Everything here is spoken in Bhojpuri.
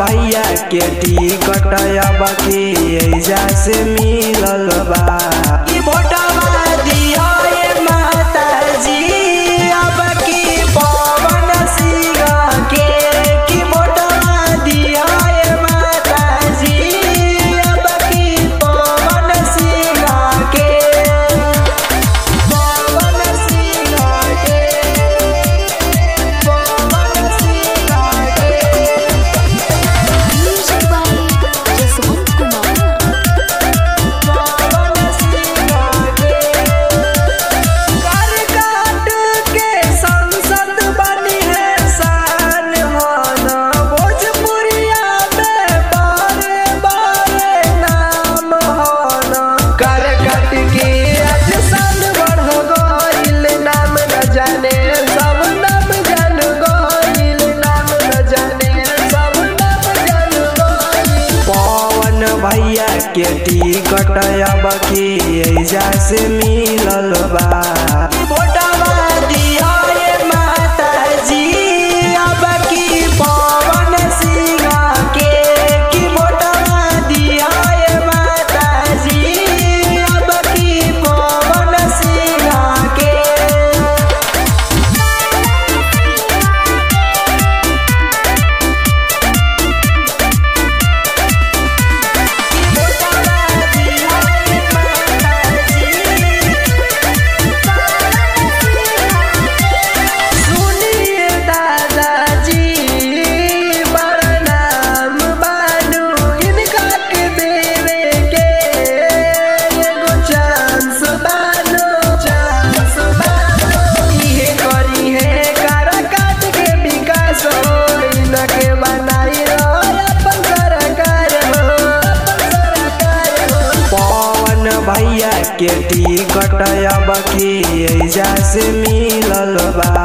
भैया के टिकट अब के एजा से मिलल बा ई भोटवा दिया ए माता जी अब की पवन सिंह के की भोटवा दिया ए माता जी अब की पवन सिंह के पवन सिंह के पवन सिंह के Music by Jaswant Kumar. पवन सिंह के कर काट के संसद बनी है शान होना भोजपुरिया में बारे बारे नाम होना कर काट के आज साल बढ़ गइल नाम न जाने सब नाम जान गइल नाम न जाने सब नाम जान गइल पवन भैया के टिकट अब के एजा से मिलल बा भोटवा दिया ए माता जी अब की पवन सिंह के की भोटवा दिया ए माता जी अब की पवन सिंह के सुनिए दादाजी बड़ा नाम बानू इनका के देवे के एगो चांस बानो चांस बानो इहे करी है कारा काट के विकास हो इनके बनाई हो अपन सरकार हो अपन सरकार हो पवन भैया के टिकट अब के एजा से मिलल बा